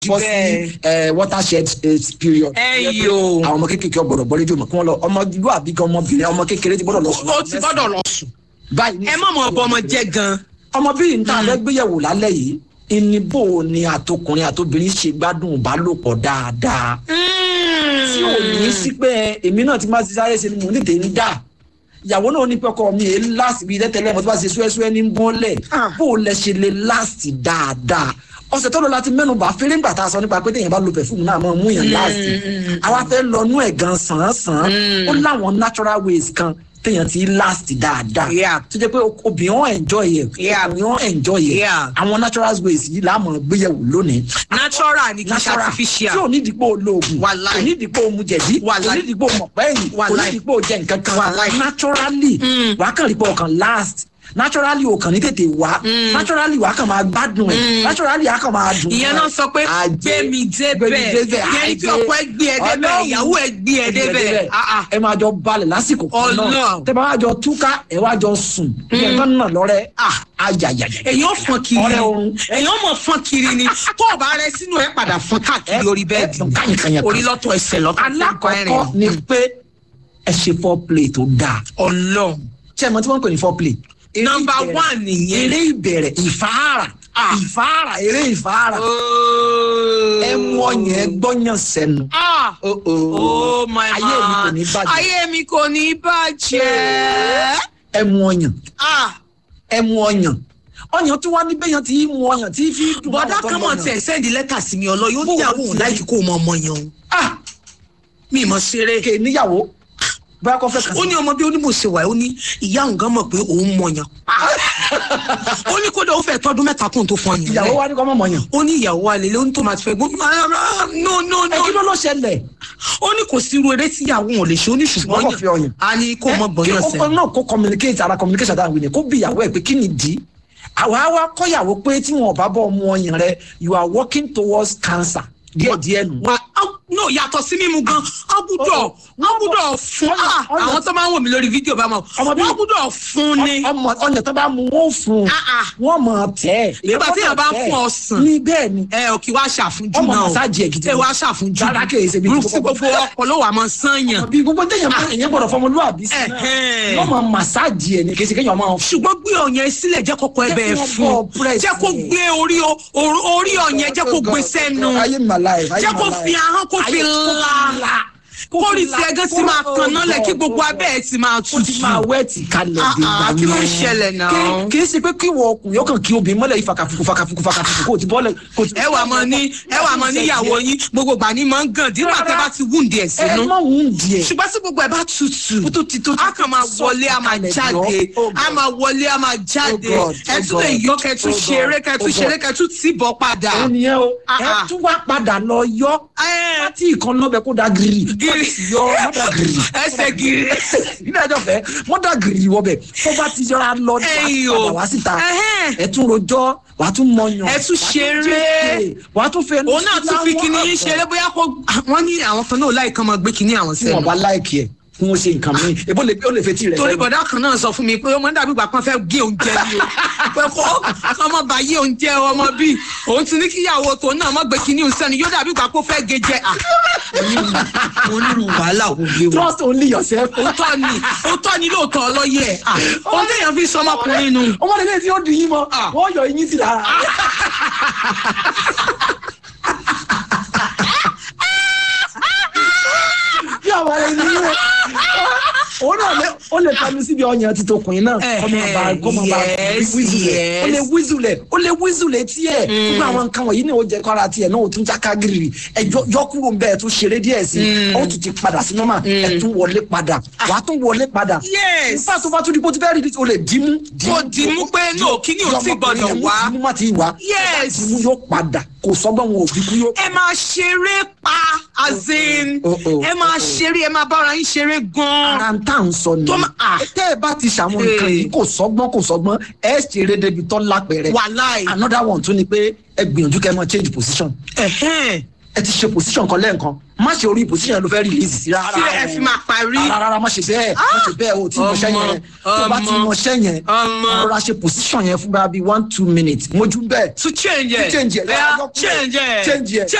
bọ́ sí ẹ watershed eh, period. Ẹ yo. àwọn ọmọ kékeré ọgbọdọ bọlé jòmọ kí wọn lọ ọmọ ìlú àbí kan ọmọbìnrin ọmọ kékeré ti gbọ́dọ̀ lọ sùn. ó ti gbọ́dọ̀ lọ sùn báyìí ní ẹ má mọ ọbọ ọmọ jẹ gan ọmọbìnrin ní tàbí gbéyẹ̀wò lálẹ́ yìí ìníbò ni àtọkùnrin àtobìnrin ṣe gbádùn ìbálòpọ̀ dáadáa tí ò ní sí pé èmi náà ti máa ti sáré ṣe ni mò ń tètè ń dà ìyàwó náà ní pé ọkọ mi èé láti bí tẹ́tẹ́lẹ̀ mo ti bá ṣe súẹ́súẹ́ ní bọ́ọ̀lẹ̀ bó o lẹ ṣe lè láti dáadáa ọ̀sẹ̀ tó lọ láti mẹ́nu bá fẹ́rẹ́ ńgbà tá a sọ nípa pé téèyàn bá lo pẹ̀fúmù náà máa mú yàn láti àwa fẹ́ lọ nú ẹ̀ gan sàn-án-sàn ó láwọn natural ways kan téèyàn ti last dáadáa Yeah. tó jẹ́ pé obìnrin wọn enjoy ẹ̀ Yeah. ọkùnrin wọn enjoy ẹ̀ Yeah. àwọn natural ways yìí là á mọ̀ gbéyẹ̀wò lónìí natural ni kì í ṣe natural artificial tí ò ní dìpọ̀ olóògùn Wàláì. kò ní dìpọ̀ omujẹ̀dí kò Wàláì. ní dìpọ̀ mọ̀pẹ́yìn kò ní Wàláì. dìpọ̀ jẹ nǹkan kan Wàláì. naturally wà á kàn rí pọ̀ ọkàn last naturally o kàn ní tètè wá naturally wà á kàn máa gbádùn ẹ̀ naturally á kàn máa dùn ìyẹn náà sọ pé gbé mi débẹ̀ ìyẹn ní kí ọkọ ẹ gbé ẹ débẹ̀ ìyàwó ẹ gbé ẹ débẹ̀ Ah, ah. ẹ máa jọ balẹ̀ lásìkò kan náà Ọlọ́run. tẹ bá wá jọ túká ẹ wá jọ sùn ìyẹn kan náà lọ́rẹ́ ayayaya èyàn fọn kiri Ọ̀rẹ́ oorun. èyàn mọ fọn kiri ni tó o bá rẹ sínú ẹ padà fọn káàkiri orí bẹ́ẹ̀dì ẹ, kànyìnkànyìn kan. orí lọ́tọ̀ ẹsẹ̀ lọ́tọ̀ alákọ̀ọ́kọ́ ni pé ẹ ṣe foreplay tó dáa Ọlọ́run ṣé ẹ mọ̀ tí wọ́n ń pè ní foreplay. Eré Number ìbẹ̀rẹ̀- one nìyẹn. eré ìbẹ̀rẹ̀ ìfáàrà ìfáàrà eré ìfáàrà ẹ mú ọyàn ẹ gbọ́yàn sẹ́nu. Ah. Oh, oh. Oh my ayé mi kò man. ní bàjẹ́ ayé mi kò ní bàjẹ́. ẹ mú ọyàn Ah. ẹ mú ọyàn ọyàn tí wọ́n ní bẹ́yàn tí mú ọyàn tí fi dùn. bọ́dá àwọn tó kan mọ̀ mọ̀yàn. tẹ̀ sẹ́ndì lẹ́tà sí mi ọlọ́ yóò Bó níyàwó o òun ti- láìkí kó o mọ ọmọ yẹn o ah mi mọ̀ ṣeré. kè níyàwó bóyá kò fẹ́ kàn ó ní ọmọ bí onímọ̀ọ́sẹ̀ wà ó ní ìyá òun gan mọ̀ pé òun mọ̀ yàn. ó ní kódà ó fẹ́ tọ́dún mẹ́ta kóun tó fọn yàn. ìyàwó wa ní kọ́ mọ̀ mọ̀yàn. ó ní ìyàwó wa lélẹ́ ó ní tó máa ti fẹ́ gbọ́n no no ẹ kí ló no ló ṣẹlẹ̀. ó ní kò sí irú eré tí ìyàwó wọn ò lè ṣe ó ní Ṣùgbọ́n kò fi ṣùgbọ́n ọyàn. a ní kó mọ gbọ̀n kí yàn ó sẹ́yìn. náà kó communicate ara communication dáhùn ni kó bí ìyàwó ẹ pé kí ni dì í àwa wá kọ́yàwó pé tí wọn ò bá bọ́ ọmọ ọyàn rẹ you are working towards cancer díẹ̀ díẹ̀ nù. wa á- no yàtọ̀ sí mímu gan á gbúdọ̀ á gbúdọ̀ fún ọyàn- ah, ọyàn- àwọn tó máa ń wò mí lórí fídíò bá mọ̀ Ọmọ bí- wọ́n gbúdọ̀ fún ni. ọmọ ọyàn tó bá mu wọn ò fún un Ah, ah. wọn mọ tẹ ẹ. Nígbà tí èèyàn bá ń fún ọsàn. ní bẹ́ẹ̀ ni ẹ ò kí wá ṣàfúnjú Ọmọ náà o màsáàjì ẹ̀ gidi ẹ ni. wá ṣàfúnjú Rárá kì í ṣe bí ti Gúrúùpù tí kókó. gbogbo ọkọ ló wà máa sànyàn bí gbogbo téèyàn bá èèyàn gbọ́dọ̀ fọmọlúwàbí sí Ẹ̀hẹ́n. náà wọn mọ màsáàjì ẹ ní kí ẹ ṣe kéèyàn máa ṣùgbọ́n gbé ọ̀yàn sílẹ̀ jẹ́ kọ́kọ́ Jẹ́ ẹbẹ̀ kí wọ́n fún bọ́ press jẹ́ kó yẹn. gbé orí o- or- orí ọ̀yàn jẹ́ kó gbé sẹ́nu ayé mi màláì jẹ́ kó fi ahọ́n kó fi la kórì tí ẹgán ti máa kan náà lẹ̀ kí gbogbo abẹ́ ẹ̀ ti máa ó ti tutù. máa wẹ́ẹ̀tì kalẹ̀ Ah, dé ah, kí ló ń ṣẹlẹ̀ náà? Kí- kì í ṣe pé kí wọ ọkùnrin yóò kàn kí obìnrin mọ́lẹ̀ yìí fàkàfùkù fàkàfùkù fàkàfùkù kò ti bọ́lẹ̀ kò ti. ẹ wà mọ ní ẹ wà mọ níyàwó yín gbogbo gbà ní máa ń gàn dígbà tẹ bá ti wúndì ẹ̀ ẹ sínú má wù ú díẹ̀. ṣùgbọ́n tí gbogbo ẹ̀ bá tutù tó ti tó ti a kàn máa wọlé a máa sọ̀kalẹ̀ jáde jọ. Oh, a God. máa wọlé a máa jáde Oh, God. ẹ Oh, tún lè God. yọ kẹtù Oh, God. ṣeré kẹtù Oh, ṣeré God. kẹtù tìbọ̀ padà. òun nìyẹn o Ah, ẹ ah. tún wá padà lọ yọ Ẹ, pátí ìkan lọ́bẹ̀ kó da gírì Gírì. yọ mọ́dà gírì ẹsẹ̀ gírí. ilé ẹjọ́ fẹ́ mọ́dà gírì wọbẹ̀ tó bá ti yọra lọ wá Ẹ̀yìn o. padà wá síta Ẹhẹ́n. ẹ tún rojọ́ wà á tún mọyàn Ẹ tún ṣeré. wà á tún fẹ́ òun náà tún fi kinní yín ṣeré bóyá kó wọ́n ní àwọn kan náà láì kan máa gbé kinní àwọn tí wọn sẹ́nu. bá láìkì ẹ kí wọn ṣe nǹkan míì ebó lè ó lè fetí rẹ torí sẹ́nu. bọ̀dá kan náà sọ fún mi pé ó máa ń dàbí ìgbà kan fẹ́ gé oúnjẹ ni o pé kó ọmọ bá yé oúnjẹ ọmọ bíi òun ti ní kíyàwó tòun náà má gbé kinní òun sẹ́nu yóò dàbí ìgbà kó fẹ́ gé jẹ à. onírú wàhálà ò lé wọn. trust only yourself. òótọ́ ni òótọ́ ni lóòótọ́ ọlọ́yẹ̀ à ohun téèyàn fi sọmọkùnrin nu. ọmọdé lè tí ó dùn yín mọ Ah. wọn yọ eyín sí lára. bí àwọn ará ẹni yín òun náà lè ó lè tẹnu síbi ọyàn ti tọkùnrin náà kọ́mọ bá kọ́mọ bá Yes, wíṣùlẹ̀ ó lè yes. wíṣùlẹ̀ ó lè wíṣùlẹ̀ tiẹ̀ gbogbo àwọn nǹkan wọ̀nyí ni ó jẹ́ kọ́ra tiẹ̀ náà ó tún jáká gírì ẹ jọ yọ kúrò ń bẹ́ẹ̀ tún ṣeré díẹ̀ sí i ó tún ti padà sí nọ́mà ẹ tún wọlé padà wà á tún wọlé padà Yes. nípa tó bá tún di bó ti fẹ́ rí o lè dìímú Kò dìímú pé no, kíní ò tí gbọdọ̀ wá. dìímú má ti wá Yes. dìímú yóò padà kò sọ́gbọ́n wọn ò bí kú yóò ẹ máa ṣeré pa azin Oh, oh, ẹ máa ṣeré ẹ máa bára yín ṣeré gan-an. ara ń tà ń sọ ni Tó ma- ah. tẹ́ ẹ bá ti ṣàwọn nǹkan Hey. yìí kò sọ́gbọ́n kò sọ́gbọ́n ẹ ṣeré débi tọ́ lápẹ̀rẹ̀ wàláì. another one tún ni pé ẹ gbìyànjú kẹ́ ẹ mọ change position Ẹ̀hẹ́n. ẹ ti ṣe position kan lẹ́ẹ̀kan má ṣe orí position yẹn ló fẹ́ release sí rárá Tí ẹ fi máa parí. rárá rárá má ṣe bẹ́ẹ̀ má ṣe bẹ́ẹ̀ o tí mo ṣẹ́ Ọmọ, yẹn tó bá ti ọmọ, mọ ṣẹ́ yẹn ọmọ. rọra ṣe position yẹn fún bá bí one two minutes mojú bẹ́ẹ̀ to change ẹ change ẹ Yeah, change ẹ change ẹ